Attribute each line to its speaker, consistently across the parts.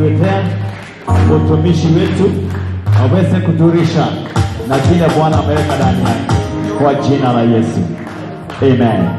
Speaker 1: kutuletea utumishi wetu aweze kuturisha na kile Bwana ameweka ndani yake kwa jina la Yesu. Amen.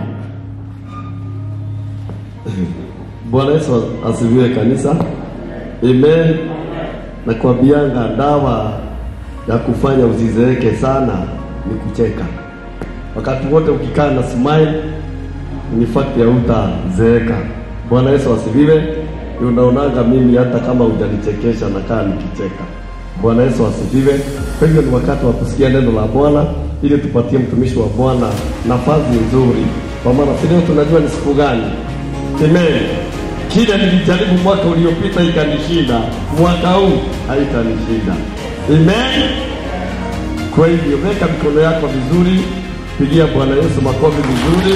Speaker 2: Bwana Yesu asifiwe kanisa. Amen. Nakwambianga dawa ya kufanya usizeeke sana ni kucheka. Wakati wote ukikaa na smile ni fact ya utazeeka. Bwana Yesu asifiwe. Unaonanga mimi hata kama hujanichekesha nakaa nikicheka. Bwana Yesu asifiwe. Kwa hivyo ni wakati wa kusikia neno la Bwana ili tupatie mtumishi wa Bwana nafasi nzuri, kwa maana si leo tunajua ni siku gani. Amen. Kile nilijaribu mwaka uliopita ikanishinda, mwaka huu haitanishinda. Amen. Kwa hivyo weka mikono yako vizuri, pigia Bwana Yesu makofi vizuri,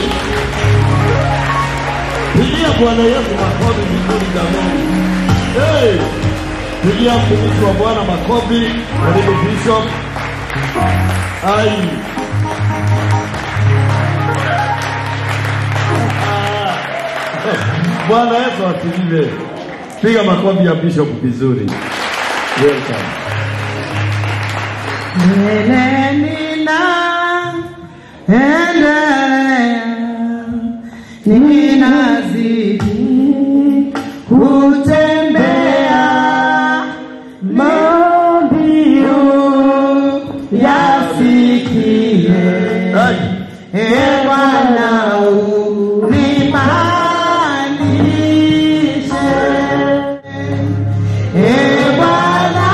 Speaker 2: pigia Bwana Yesu makofi vizuri jamani. Hey! Pigia mtumishi wa Bwana makofi, karibu Bishop. Ai. Bwana Yesu asifiwe. Piga makofi ya Bishop vizuri. Welcome.
Speaker 3: Mbeleni na endelea, ninazidi kutembea mbio yafikie.
Speaker 2: Ai.
Speaker 3: E Bwana unipandishe, e Bwana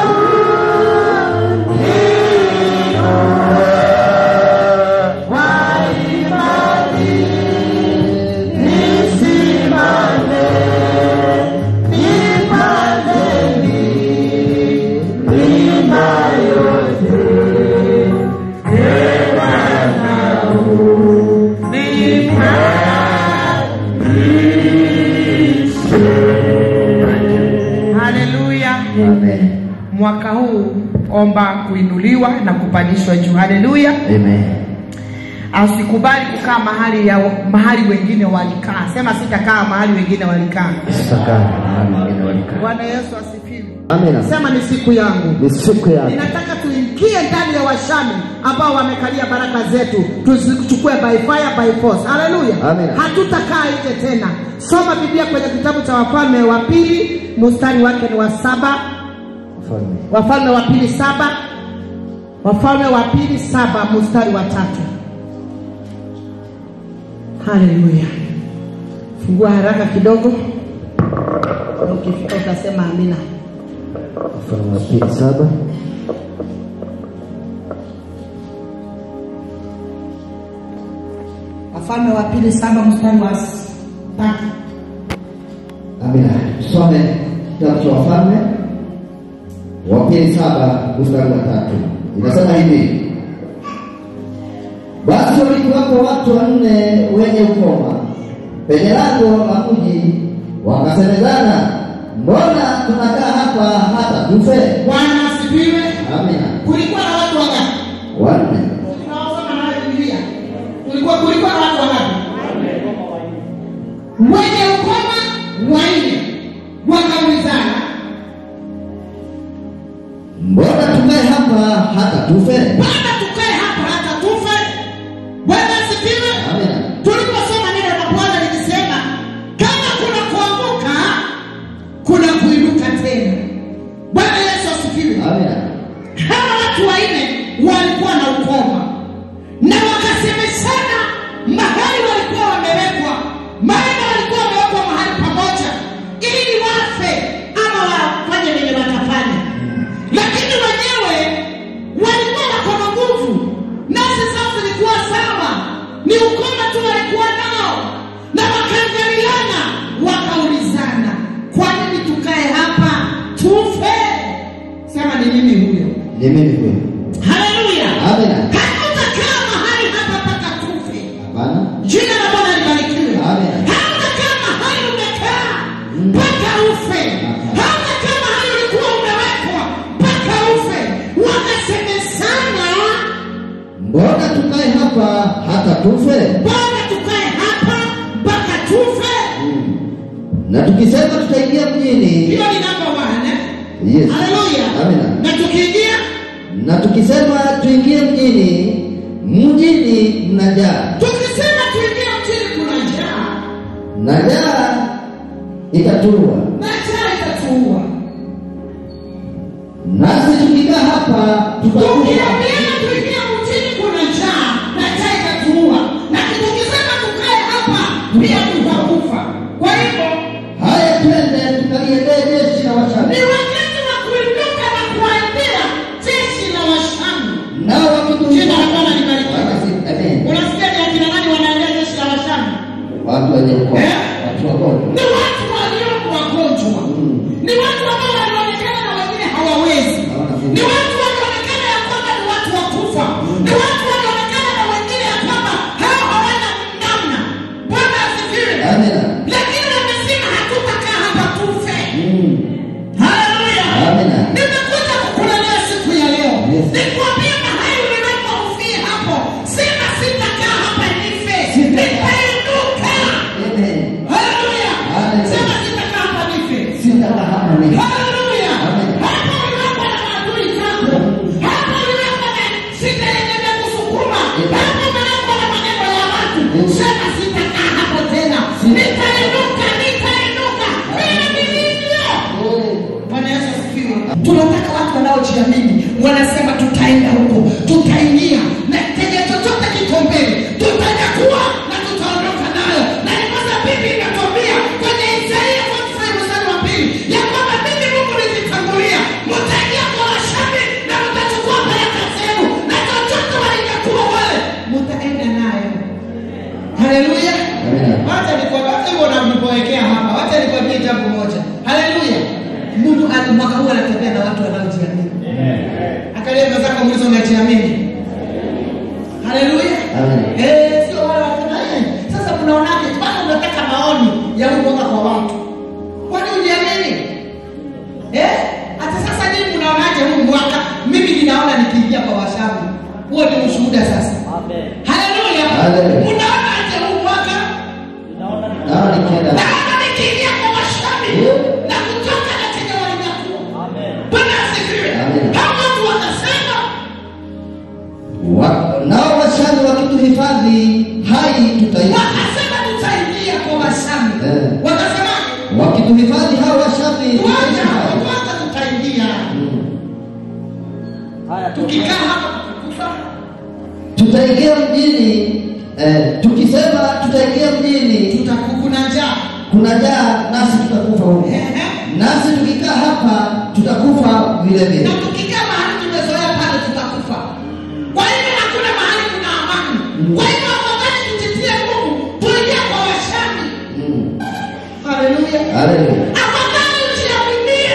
Speaker 3: Haleluya. Mwaka huu omba kuinuliwa na kupandishwa juu. Haleluya.
Speaker 4: Amen.
Speaker 3: Asikubali kukaa mahali ya mahali wengine walikaa. Sema sitakaa mahali wengine walikaa.
Speaker 4: Sitakaa mahali wengine walikaa.
Speaker 3: Bwana Yesu asifiwe.
Speaker 4: Amina.
Speaker 3: Sema ni siku yangu.
Speaker 4: Ni siku yake.
Speaker 3: Ninataka tuingie ndani ya washami ambao wamekalia baraka zetu, tuzichukue by fire by force. Haleluya.
Speaker 4: Amina.
Speaker 3: Hatutakaa nje tena. Soma Biblia kwenye kitabu cha Wafalme wa pili, mstari wake ni wa saba.
Speaker 4: Mfalme.
Speaker 3: Wafalme wa pili saba. Wafalme wa pili saba mstari wa tatu. Haleluya. Fungua haraka kidogo. Na Ukifika utasema amina.
Speaker 4: Mfalme wa pili saba.
Speaker 3: Wafalme wa pili saba mstari wa s- tatu.
Speaker 4: Amina. Tusome kitabu cha Wafalme wa pili saba mstari wa tatu. Inasema hivi: basi walikuwako watu wanne wenye ukoma penye lango la mji, wakasemezana, mbona tunakaa hapa hata tufe?
Speaker 3: Bwana asifiwe.
Speaker 4: Amina.
Speaker 3: Kulikuwa na watu wangapi?
Speaker 4: Wanne.
Speaker 3: Tunaosoma nayo Biblia. Kulikuwa kulikuwa na watu wangapi? Wenye ukoma wanne. Wakaulizana,
Speaker 4: Mbona tukae hapa hata tufe?
Speaker 3: bwana tukae hapa hata tufe? Bwana asifiwe.
Speaker 4: Amina.
Speaker 3: Tuliposoma neno la Bwana lilisema kama kuna kuanguka kuna kuinuka tena. Bwana Yesu asifiwe.
Speaker 4: Amina.
Speaker 3: hawa watu wanne walikuwa na ukoma na wakasemeshana mahali walikuwa wamewekwa, maana walikuwa wamewekwa mahali pamoja ili wafe ama wafanye vile watafanya, lakini wenyewe walikuwa wako na nguvu, nafsi zao zilikuwa sawa, ni ukoma tu walikuwa nao, na wakaangaliana, wakaulizana, kwa nini tukae hapa tufe? Sema ni mimi huyo.
Speaker 4: Ni mimi huyo.
Speaker 3: Haleluya.
Speaker 4: Amina.
Speaker 3: Hatutakaa mahali hapa mpaka tufe.
Speaker 4: Hapana.
Speaker 3: Jina la Bwana libarikiwe.
Speaker 4: Amen.
Speaker 3: Hautakaa mahali umekaa mpaka ufe. Hautakaa mahali ulikuwa umewekwa mpaka ufe. Wakasemezana,
Speaker 4: Mbona tukae hapa hata tufe?
Speaker 3: bwana tukae hapa mpaka tufe.
Speaker 4: Na tukisema tutaingia mjini,
Speaker 3: Hiyo ni namba
Speaker 4: Yes.
Speaker 3: haleluya
Speaker 4: Amina.
Speaker 3: na tukiingia
Speaker 4: Na tukisema tuingie mjini, mjini mna njaa,
Speaker 3: tukisema tuingie mjini kuna njaa
Speaker 4: na njaa itatua.
Speaker 3: na njaa itatuua
Speaker 4: Nasi tukikaa hapa tutakufa.
Speaker 3: tukiambiana tuingie mjini kuna njaa na njaa itatuua na tukisema tukae hapa pia tutakufa kwa hivyo
Speaker 4: Haya, twende tukaliendee jeshi la Washami,
Speaker 3: ni wakati wa kuinuka na kuambia jeshi la washamu
Speaker 4: nao wakituhifadhi.
Speaker 3: Jina la Bwana libarikiwe.
Speaker 4: Wakasi- Amen.
Speaker 3: unasikia ni akina nani wanaendea jeshi la washamu
Speaker 4: Watu wenye ukoma,
Speaker 3: Eh?
Speaker 4: watu wagonjwa.
Speaker 3: ni watu walioko wagonjwa
Speaker 4: Mm.
Speaker 3: ni watu ambao walionekana na wengine hawawezi
Speaker 4: Hawana nguvu.
Speaker 3: ni watu walionekana ya kwamba ni watu wa kufa ni watu walionekana na wengine ya kwamba hao hawana namna bwana asifiwe
Speaker 4: Amina.
Speaker 3: lakini wamesema hatutakaa hapa tufe
Speaker 4: Mm.
Speaker 3: haleluya
Speaker 4: Amina.
Speaker 3: nimekuja kukulelea siku ya leo
Speaker 4: Yes.
Speaker 3: nikwambie mahali uliwekwa ufie hapo sema sitakaa hapa nife
Speaker 4: Sitakaa.
Speaker 3: nitainuka
Speaker 4: Amen.
Speaker 3: haleluya
Speaker 4: Hallelujah.
Speaker 3: sema sitakaa hapa nife
Speaker 4: Sitakaa hapa mimi.
Speaker 3: Haleluya.
Speaker 4: Amen.
Speaker 3: Hapo uliwekwa na maadui zako. Hapo uliwekwa na shida yenye imekusukuma. Hapo uliwekwa na maneno ya watu. Sema sitakaa hapo tena. Nitainuka, nitainuka. Vile nilivyo. Bwana Yesu asifiwe. Tunataka watu wanaojiamini wanasema tutaenda huko, tutaingia na chenye chochote kiko mbele, tutanyakua na tutaondoka nayo. Na ndiposa Biblia inatuambia kwenye Isaia 45 mstari wa pili ya kwamba mimi Mungu nilitangulia, mtaingia kwa Washami na mtachukua baraka zenu, na chochote walinyakua wale mtaenda nayo. Haleluya.
Speaker 4: Amina.
Speaker 3: Wacha nikwambie hata hivyo unavyowekea hapa. Wacha nikwambie jambo moja. Haleluya. Mungu ana- mwaka huu anatembea na watu wanaojiamini. Angalia mwenzako muulize unajiamini. Haleluya.
Speaker 4: Amen.
Speaker 3: Eh, sio wale wasema eh, sasa mnaonaje? Bado unataka maoni ya huu mwaka kwa watu. Kwani ujiamini? Eh? Hata sasa nyinyi mnaonaje huu mwaka? Mimi ninaona nikiingia kwa washauri. Huo ni ushuhuda sasa. Haleluya.
Speaker 4: Haleluya.
Speaker 3: Unaonaje huu mwaka?
Speaker 4: Naona nikienda.
Speaker 3: Naona nikiingia kwa washauri
Speaker 4: Yeah.
Speaker 3: na kutoka na chenye walinyakua. Bwana asifiwe.
Speaker 4: Amen.
Speaker 3: Hao watu wakasema
Speaker 4: Wa- Nao Washami wakituhifadhi hai tutaishi.
Speaker 3: wakasema tutaingia kwa washauri.
Speaker 4: Eh.
Speaker 3: Wakasemaje?
Speaker 4: Wakituhifadhi hao Washami tutaishi
Speaker 3: Tuacha hapo
Speaker 4: hai.
Speaker 3: kwanza tutaingia. Tukikaa hapa tutakufa.
Speaker 4: Tutaingia mjini eh, tukisema tutaingia mjini
Speaker 3: Tutakukuna njaa.
Speaker 4: kuna njaa nasi tutakufa huko.
Speaker 3: Ehe.
Speaker 4: Nasi tukikaa hapa tutakufa vile vile.
Speaker 3: Na tukikaa mahali tumezoea pale tutakufa. Kwa hivyo hakuna mahali kuna amani. Kwa hivyo afadhali tujitie nguvu tuingie kwa washami.
Speaker 4: Mm.
Speaker 3: Haleluya.
Speaker 4: Haleluya.
Speaker 3: Afadhali ujiaminie.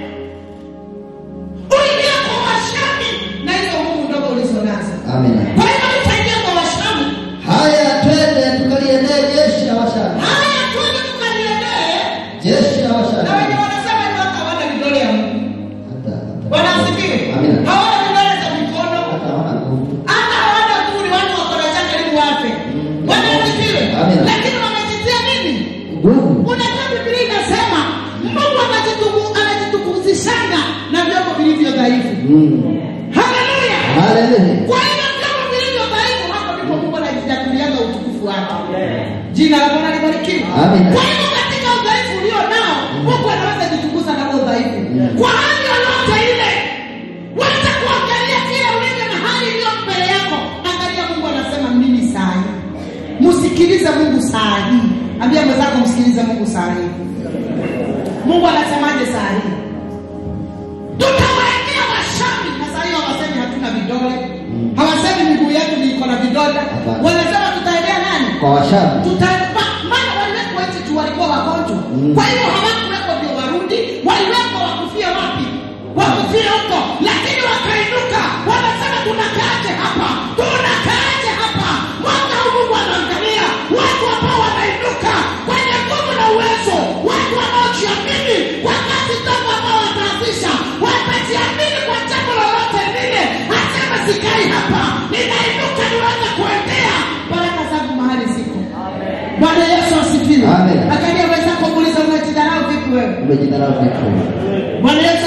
Speaker 3: Uingie kwa washami na hizo nguvu ndogo ulizo nazo.
Speaker 4: Amina.
Speaker 3: Kwa hivyo tutaingia kwa washami.
Speaker 4: Haya, twende tukaliendee jeshi la Washami.
Speaker 3: Haya tuende tukaliendee.
Speaker 4: Jeshi la
Speaker 3: Na wenye
Speaker 4: Washami.
Speaker 3: wanasema ni watu hawana vidole ya Mungu.
Speaker 4: Hata
Speaker 3: Bwana
Speaker 4: hata
Speaker 3: asifiwe.
Speaker 4: Amina.
Speaker 3: Hawana vidole za mikono.
Speaker 4: hata hawana nguvu.
Speaker 3: hata hawana tu ni watu wako na njaa karibu wafe. Bwana asifiwe.
Speaker 4: Amina.
Speaker 3: Lakini wamejitia nini?
Speaker 4: Nguvu.
Speaker 3: Unajua Biblia inasema Mungu anajituku- anajitukuzishanga na vyombo vilivyo dhaifu.
Speaker 4: Mm.
Speaker 3: Haleluya.
Speaker 4: Haleluya.
Speaker 3: Kwa hiyo vyombo vilivyo dhaifu hapo ndipo Mungu anajitakulianga utukufu wake. Jina la Bwana libarikiwe.
Speaker 4: Amina.
Speaker 3: Kwa hiyo katika udhaifu ulio nao, Mungu anaweza jitukuza na huo udhaifu. Kwa hali yoyote ile, wacha kuangalia kile ulivyo na hali iliyo mbele yako. Angalia Mungu anasema nini saa hii. Msikilize Mungu saa hii. Ambia mwenzako msikilize Mungu saa hii. Mungu anasemaje saa hii? Tutawawekea washami na saa hiyo hawasemi hatuna vidole. Hawasemi miguu yetu ni iko na vidole.
Speaker 4: Hapana.
Speaker 3: Wanasema tutaendea nani?
Speaker 4: Kwa Washami.
Speaker 3: Tuta- maana waliwekwa eti tu walikuwa wagonjwa
Speaker 4: Mm.
Speaker 3: kwa hivyo hawakuwekwa ndio warudi waliwekwa wakufia wapi wakufia huko lakini wakainuka wanasema tunakaaje hapa tunakaaje hapa mwaka huu mungu anaangalia watu ambao wanainuka kwenye nguvu na uwezo watu wanaojiamini kwa kazi ndogo ambao wataanzisha watajiamini kwa jambo lolote lile asema sikai hapa ninainuka niweze kuendea baraka zangu mahali ziko Bwana Yesu asifiwe.
Speaker 4: Amen.
Speaker 3: Angalia wenzako muulize unajidharau vipi wewe?
Speaker 4: Umejidharau vipi?
Speaker 3: Bwana Yesu asifiwe.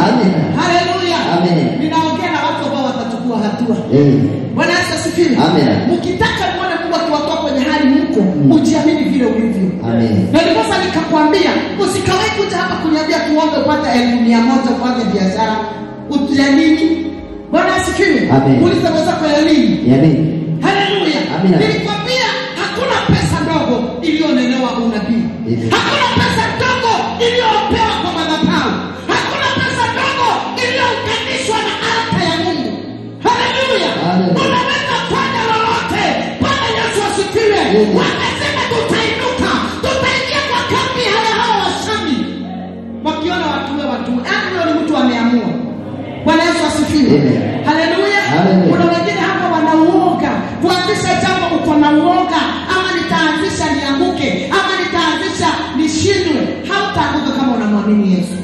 Speaker 4: Amen.
Speaker 3: haleluya
Speaker 4: Amen.
Speaker 3: ninaongea na watu ambao watachukua hatua
Speaker 4: Eh.
Speaker 3: bwana yesu asifiwe
Speaker 4: Amen.
Speaker 3: mkitaka muone mungu akiwatoa kwenye hali mko ujiamini vile ulivyo
Speaker 4: Amen.
Speaker 3: na ndiposa nikakwambia usikawai kuja hapa kuniambia tuombe upate elfu mia moja uanze biashara Ut- ya nini bwana asifiwe
Speaker 4: Amen.
Speaker 3: uliza mwenzako ya nini
Speaker 4: Yamin.
Speaker 3: haleluya
Speaker 4: Amina.
Speaker 3: nilikwambia hakuna pesa ndogo iliyonenewa unabii
Speaker 4: Amen.
Speaker 3: hakuna pesa ndogo iliyopewa kwa madhabahu hakuna pesa ndogo iliyounganishwa na alta ya mungu haleluya
Speaker 4: Amen.
Speaker 3: unaweza fanya lolote bwana yesu asifiwe
Speaker 4: Amen.
Speaker 3: wamesema tutainuka tutaingia kwa kambi haya hawa washami wakiona watuwe watuwe yaani huyo ni mtu ameamua bwana yesu asifiwe
Speaker 4: Amen.
Speaker 3: haleluya
Speaker 4: Amen.
Speaker 3: kuna wengine hapa wanauoga kuanzisha jambo uko na uoga ama nitaanzisha nianguke ama nitaanzisha nishindwe hautaanguka kama unamwamini yesu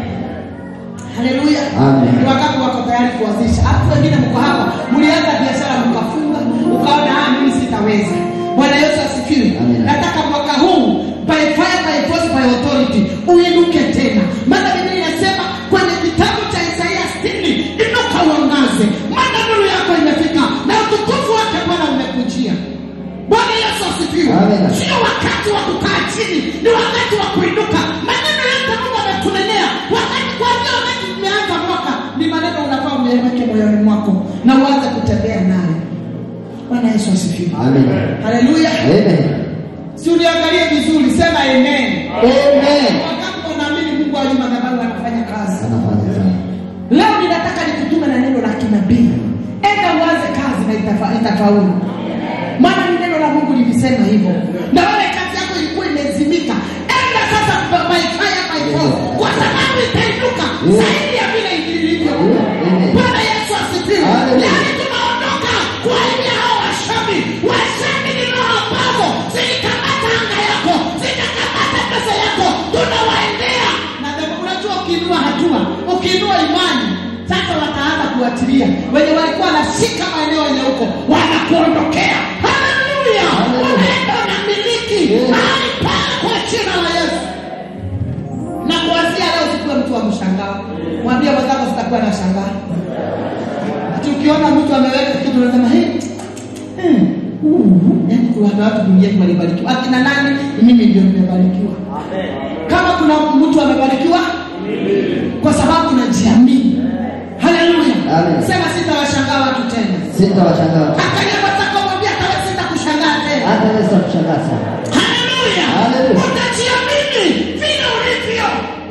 Speaker 3: haleluya
Speaker 4: Amen.
Speaker 3: ni wakati wako tayari kuanzisha hata wengine mko hapa mlianza biashara mkafunga ukaona ah mimi sitaweza bwana yesu asifiwe
Speaker 4: Amen.
Speaker 3: nataka mwaka huu by fire by force by authority uinuke tena maana biblia inasema kwenye kitabu cha isaia 60 inuka uangaze maana nuru yako imefika na utukufu wake bwana umekujia bwana yesu asifiwe
Speaker 4: Amen.
Speaker 3: sio wakati wa kukaa chini ni wakati wa kuinuka maneno yote mungu amekunenea wakati kwanzia wakati tumeanza mwaka ni maneno unafaa umeweke moyoni mwako na uanze kutembea nayo bwana yesu asifiwe
Speaker 4: Amen.
Speaker 3: haleluya
Speaker 4: Amen.
Speaker 3: si uniangalie vizuri sema amen
Speaker 4: Amen.
Speaker 3: wakati unaamini mungu aji madhabahu anafanya kazi
Speaker 4: Anafanya sana.
Speaker 3: leo ninataka nikutume na neno la kinabii enda uanze kazi na itafa- itafaulu maana ni neno la mungu lilisema hivyo na wewe kazi yako ilikuwa imezimika enda sasa by- by fire by force kwa sababu itainuka zaidi ya vile ilivyo
Speaker 4: Amen.
Speaker 3: bwana yesu asifiwe
Speaker 4: Hallelujah.
Speaker 3: yaani tunaondoka kwa ajili ya hao washami washami ni roho ambazo zilikamata anga yako zikakamata pesa yako tunawaendea na the- unajua ukiinua hatua ukiinua imani sasa wataanza kuachilia wenye walikuwa wanashika maeneo yenye huko wanakuondokea haleluya
Speaker 4: Hallelujah.
Speaker 3: unaenda unamiliki
Speaker 4: Yeah.
Speaker 3: mahali pale kwa jina la yesu na kuanzia leo sikuwe mtu wa mshangao mwambie mwenzako sitakuwa na shangaa ati ukiona mtu ameweka kitu unasema hey, hmm, uh, yaani kuna watu duniani walibarikiwa akina nani ni mimi ndio nimebarikiwa kama kuna mtu amebarikiwa kwa sababu najiamini haleluya
Speaker 4: Amen.
Speaker 3: sema sitawashangaa watu tena
Speaker 4: Sitawashangaa.
Speaker 3: angalia mwenzako mwambie hata sitakushangaa tena
Speaker 4: Hata wewe sitakushangaa sana.
Speaker 3: haleluya
Speaker 4: Hallelujah.
Speaker 3: utajiamini vile ulivyo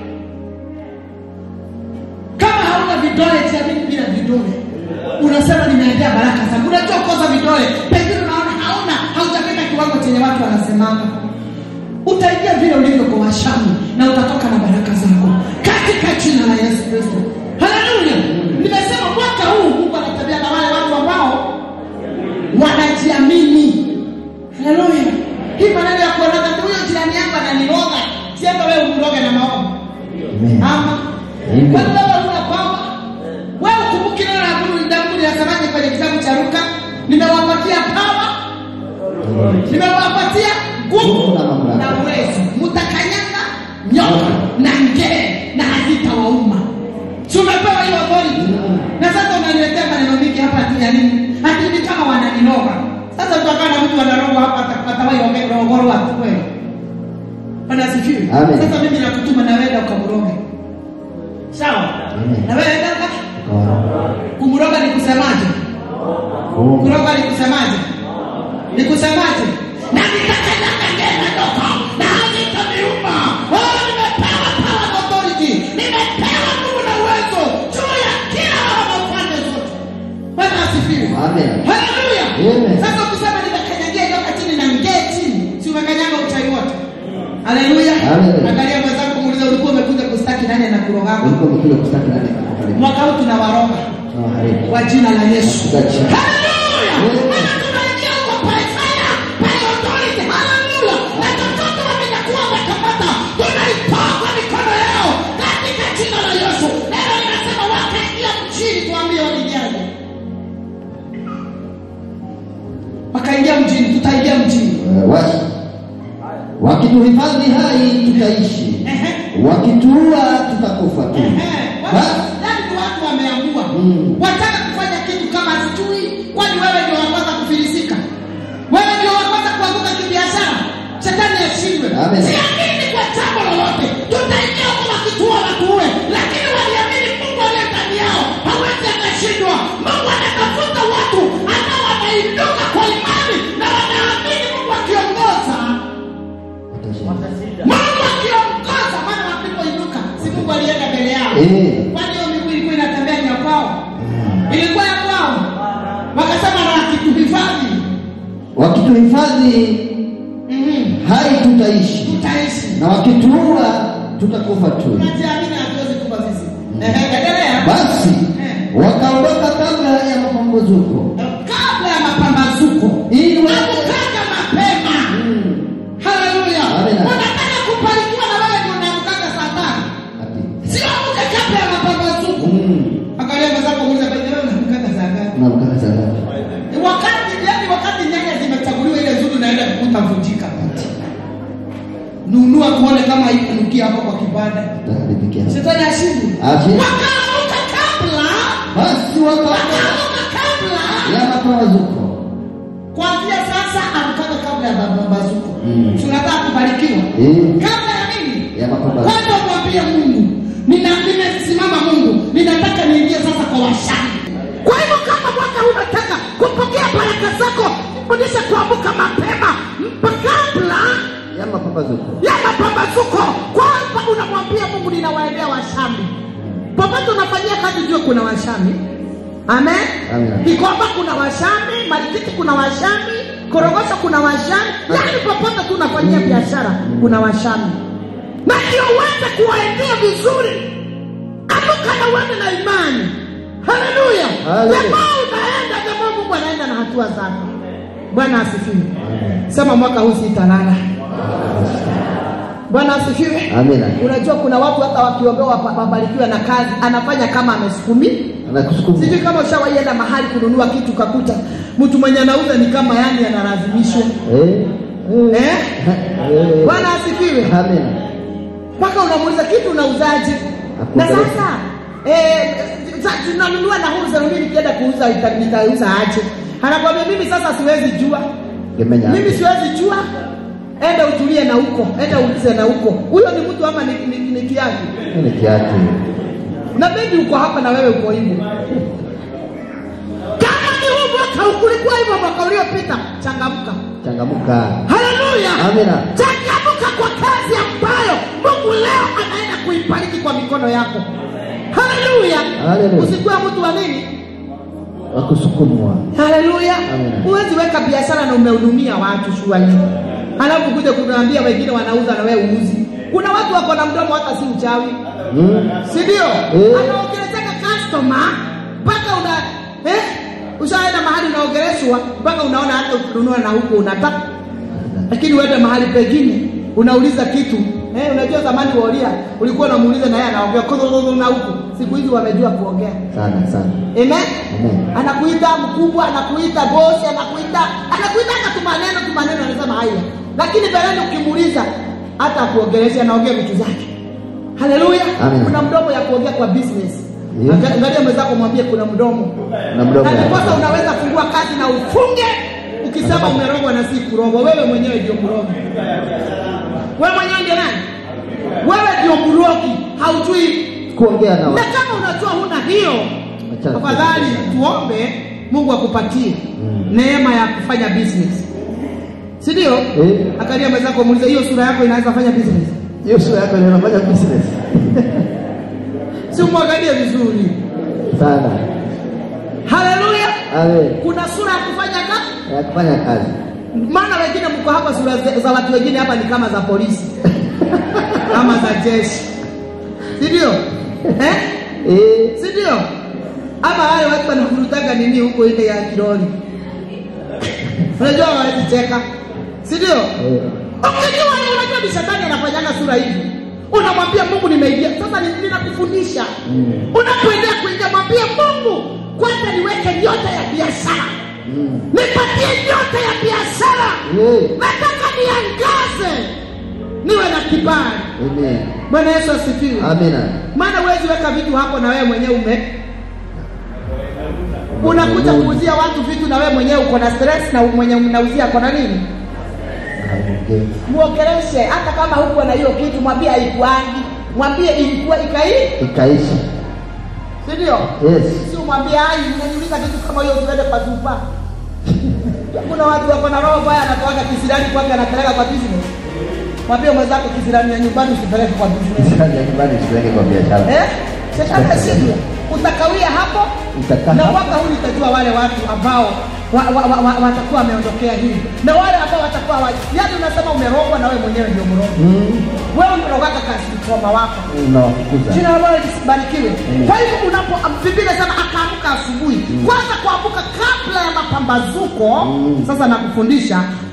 Speaker 3: kama hauna vidole jiamini bila vidole unasema nimeendea baraka zangu unajua koza vidole pengine unaona hauna haujafika kiwango chenye watu wanasemanga utaingia vile ulivyo kwa washami na utatoka na baraka zako katika jina la yesu kristo haleluya nimesema mwaka huu mungu anatembea na wale watu ambao wanajiamini haleluya hii maneno ya kuonaga tu huyo jirani yangu ananiroga sienda wewe umroge na maombi
Speaker 4: Amen.
Speaker 3: ama
Speaker 4: Amen.
Speaker 3: kwani wewe huna kwamba wewe ukumbuki neno la Mungu Daudi linasemaje kwenye kitabu cha Luka nimewapatia pawa nimewapatia nguvu
Speaker 4: Nguvu na mamlaka.
Speaker 3: na uwezo mtakanyanga nyoka na ngee na hazitawauma si umepewa hiyo authority na sasa unaniletea maneno mingi hapa ati ya nini ati ni kama wananinoga sasa utakaa na mtu anarogwa hapa ata- atawahi rogorwa kweli bwana asifiwe
Speaker 4: Amen.
Speaker 3: sasa mimi nakutuma na wewe ukamroge sawa
Speaker 4: Amen.
Speaker 3: na wewe dada
Speaker 4: Kwa-
Speaker 3: kumroga ni kusemaje
Speaker 4: Oh.
Speaker 3: kuroga ni kusemaje ni kusemaje na nitakanyaga ngema ndoka na hazitaniuma oh nimepewa power and authority nimepewa nguvu na uwezo juu ya kila wanaofanya zote bwana asifiwe
Speaker 4: Amen.
Speaker 3: haleluya
Speaker 4: Amen.
Speaker 3: sasa ukisema nimekanyagia nyoka chini na ngee chini si umekanyaga uchawi wote haleluya
Speaker 4: Amen.
Speaker 3: angalia mwenzako muuliza ulikuwa umekuja kustaki nani anakurogama
Speaker 4: Ulikuwa umekuja kustaki nani akakufariji?
Speaker 3: mwaka huu tunawaroga
Speaker 4: Tunawaharibu.
Speaker 3: kwa jina la yesu
Speaker 4: Katika jina.
Speaker 3: Haleluya!
Speaker 4: Amen.
Speaker 3: Maana tunaingia huko by fire, by authority. Haleluya! Na chochote wamenyakuwa wamekamata, tunaitoa kwa mikono yao katika jina la Yesu. Neno linasema wakaingia mjini, tuambie waliingiaje? Wakaingia mjini, tutaingia mjini.
Speaker 4: Eh, wacha. Wakituhifadhi hai tutaishi,
Speaker 3: Ehe.
Speaker 4: wakituua tutakufa tu.
Speaker 3: Ehe.
Speaker 4: Basi.
Speaker 3: Yaani ni watu wameamua
Speaker 4: Mm.
Speaker 3: wataka kufanya kitu kama sijui, kwani wewe ndio wa kwanza kufilisika, wewe ndio wa kwanza kuanguka kibiashara. Shetani ashindwe.
Speaker 4: Amen.
Speaker 3: Siamini kwa jambo lolote, tutaingia huko wakituua watuue, lakini waliamini Mungu aliye ndani yao hawezi akashindwa. Mungu anatafuta watu ambao wanainuka kwa imani na wanaamini Mungu akiongoza Mungu akiongoza, maana walipoinuka si Mungu alienda mbele yao.
Speaker 4: Eh.
Speaker 3: Kwani hiyo miguu ilikuwa inatembea ni ya kwao? Ilikuwa ya kwao. Wakasema na akituhifadhi,
Speaker 4: wakituhifadhi
Speaker 3: mhm,
Speaker 4: hai tutaishi
Speaker 3: tutaishi.
Speaker 4: na wakituua tutakufa tu
Speaker 3: Tunajiamini hatuwezi kufa sisi. Ehe, endelea.
Speaker 4: basi
Speaker 3: Eh.
Speaker 4: wakaondoka kabla ya mapambazuko
Speaker 3: Kabla ya mapambazuko.
Speaker 4: ili wa-
Speaker 3: Amkaga mapema.
Speaker 4: Mm.
Speaker 3: Haleluya.
Speaker 4: Amen.
Speaker 3: Unataka kubarikiwa na wewe ndio unaamkaga saa tano.
Speaker 4: Ati.
Speaker 3: Sio amke kabla ya mapambazuko.
Speaker 4: Mm.
Speaker 3: Angalia mwenzako muulize kwa wewe unaamkaga saa ngapi?
Speaker 4: Unaamkana saa ngapi?
Speaker 3: wakati yani wakati nyanya zimechaguliwa ile zuri naenda kukuta vunjika nunua tuone kama ikunukia hapo kwa kibanda
Speaker 4: Utaharibikia.
Speaker 3: shetani ashindi
Speaker 4: Ashindi.
Speaker 3: wakaamuka kabla
Speaker 4: basi wakaondoka
Speaker 3: wakaamuka kabla
Speaker 4: ya mapambazuko
Speaker 3: kuanzia sasa amkaga kabla ya mapambazuko
Speaker 4: Mm.
Speaker 3: tunataka kubarikiwa
Speaker 4: Eh.
Speaker 3: kabla ya nini
Speaker 4: ya mapambazuko
Speaker 3: kwanza mwambie mungu nina nimesimama mungu ninataka niingie sasa kwa washani kwa hivyo kama mwaka huu unataka kupokea baraka zako fundisha kuamka mapema mpa- kabla
Speaker 4: ya mapambazuko
Speaker 3: ya mapambazuko kwanza unamwambia mungu ninawaendea washami popote unafanyia kazi jue kuna washami amen
Speaker 4: Amen.
Speaker 3: Kikomba kuna washami, Marikiti kuna washami, Korogosho kuna washami, yaani popote tu unafanyia biashara kuna washami, na ndio uweze kuwaendea vizuri. Amka na uende na imani. Haleluya!
Speaker 4: Haleluya.
Speaker 3: Jamaa unaenda, jamaa Mungu anaenda na hatua zako. Bwana asifiwe. Sema mwaka huu sitalala. Bwana asifiwe.
Speaker 4: amina
Speaker 3: Unajua kuna watu hata wakiombewa wapa- wabarikiwe na kazi, anafanya kama amesukumi
Speaker 4: anakusukuma
Speaker 3: sijui kama ushawaienda mahali kununua kitu kakuta mtu mwenye anauza ni kama yani analazimishwa
Speaker 4: eh eh
Speaker 3: eh?
Speaker 4: eh
Speaker 3: bwana asifiwe
Speaker 4: amina
Speaker 3: mpaka unamuuliza kitu unauzaje na
Speaker 4: Akuangalia.
Speaker 3: sasa eh, sa- tunanunua na huu zerumi nikienda kuuza ita- nitauza aje anakwambia mimi sasa siwezi jua
Speaker 4: gemenya
Speaker 3: mimi siwezi jua enda utulie na huko enda ulize na huko huyo ni mtu ama ni, ni, ni kiatu
Speaker 4: ni kiatu
Speaker 3: na bebi uko hapa na wewe uko hivyo kama ni huu mwaka ukulikuwa hivyo mwaka uliopita changamka
Speaker 4: changamuka
Speaker 3: haleluya
Speaker 4: Amina.
Speaker 3: changamka kwa kazi ambayo mungu leo anaenda kuibariki kwa mikono yako haleluya
Speaker 4: Haleluya.
Speaker 3: usikuwa mtu wa nini
Speaker 4: wakusukumwa
Speaker 3: haleluya
Speaker 4: Amina.
Speaker 3: huwezi weka biashara na umehudumia watu shuali halafu kuja kunaambia wengine wanauza na wewe uuzi kuna watu wako na mdomo hata si uchawi
Speaker 4: mm.
Speaker 3: si ndio
Speaker 4: Eh.
Speaker 3: anaongelezeka customer mpaka una eh, ushaenda mahali unaongeleshwa mpaka unaona hata ukinunua na huko unataka lakini uende mahali pengine unauliza kitu eh, unajua zamani waolia ulikuwa unamuuliza na yeye anaongea kodododod na huku siku hizi wamejua kuongea
Speaker 4: sana sana
Speaker 3: amen
Speaker 4: Amen.
Speaker 3: anakuita mkubwa anakuita bosi anakuita anakuita hata tumaneno tumaneno anasema haya lakini mbeleni ukimuuliza hata akuongelesha anaongea vitu zake haleluya
Speaker 4: Amen.
Speaker 3: kuna mdomo ya kuongea kwa business
Speaker 4: Yeah.
Speaker 3: Anga- angalia mwenzako mwambie kuna mdomo
Speaker 4: na mdomo
Speaker 3: na
Speaker 4: ya
Speaker 3: ndiposa unaweza fungua kazi na ufunge ukisema umerogwa na si kurogwa wewe mwenyewe ndio mrogi wewe mwenyewe ndio nani wewe ndio mrogi haujui
Speaker 4: kuongea na
Speaker 3: na
Speaker 4: watu
Speaker 3: kama unajua huna hiyo
Speaker 4: Achana.
Speaker 3: afadhali tuombe mungu akupatie neema ya kufanya business si ndio
Speaker 4: Eh.
Speaker 3: akalia mwenzako muulize hiyo sura yako inaweza fanya business
Speaker 4: hiyo sura yako ndio inafanya business
Speaker 3: si umwangalie vizuri
Speaker 4: sana
Speaker 3: haleluya
Speaker 4: amen
Speaker 3: kuna sura ya kufanya kazi
Speaker 4: ya kufanya kazi
Speaker 3: maana wengine mko hapa sura za, za watu wengine hapa ni kama za polisi ama za jeshi si ndio eh?
Speaker 4: eh
Speaker 3: si ndio ama wale watu wanavurutaga nini huko ile ya kiroli unajua hawawezi cheka si ndio
Speaker 4: eh
Speaker 3: ukijua ni unajua ni shetani anafanyaga sura hivi unamwambia mungu nimeingia sasa ni- ninakufundisha
Speaker 4: Mm.
Speaker 3: unapoendea kuingia mwambie mungu kwanza niweke nyota ya biashara
Speaker 4: mm.
Speaker 3: nipatie nyota ya biashara
Speaker 4: eh
Speaker 3: nataka niangaze niwe na kibali
Speaker 4: amen
Speaker 3: bwana yesu asifiwe
Speaker 4: Amina.
Speaker 3: maana huwezi weka vitu hapo na wewe mwenyewe ume unakuja kuuzia watu vitu na wewe mwenyewe uko na stress na mwenye mnauzia ako na nini
Speaker 4: Aongee.
Speaker 3: muongeleshe hata kama huko na hiyo kitu mwambie haikuangi mwambie ilikuwa ikai
Speaker 4: Ikaisha.
Speaker 3: si ndio
Speaker 4: Yes.
Speaker 3: si umwambie ai unaniuliza kitu kama hiyo usiende kwa zupa kuna watu wako na roho baya anatoaga kisirani kwake anapeleka kwa business mwambie mwenzako kisirani ya nyumbani usipeleke kwa business
Speaker 4: Sasa ya nyumbani usipeleke kwa biashara.
Speaker 3: eh shetani asivyo utakawia hapo
Speaker 4: Utakaa
Speaker 3: na
Speaker 4: hapo.
Speaker 3: mwaka huu nitajua wale watu ambao wa, wa, wa, wa, watakuwa wameondokea hii na wale ambao watakuwa wa, yani unasema umerogwa na wewe mwenyewe ndio mrogo
Speaker 4: Mm.
Speaker 3: wewe umerogaka kasitoma wako
Speaker 4: Unawafukuza.
Speaker 3: jina la bwana lisibarikiwe kwa hivyo unapo biblia inasema akaamka asubuhi kwanza kuamka kabla ya mapambazuko sasa nakufundisha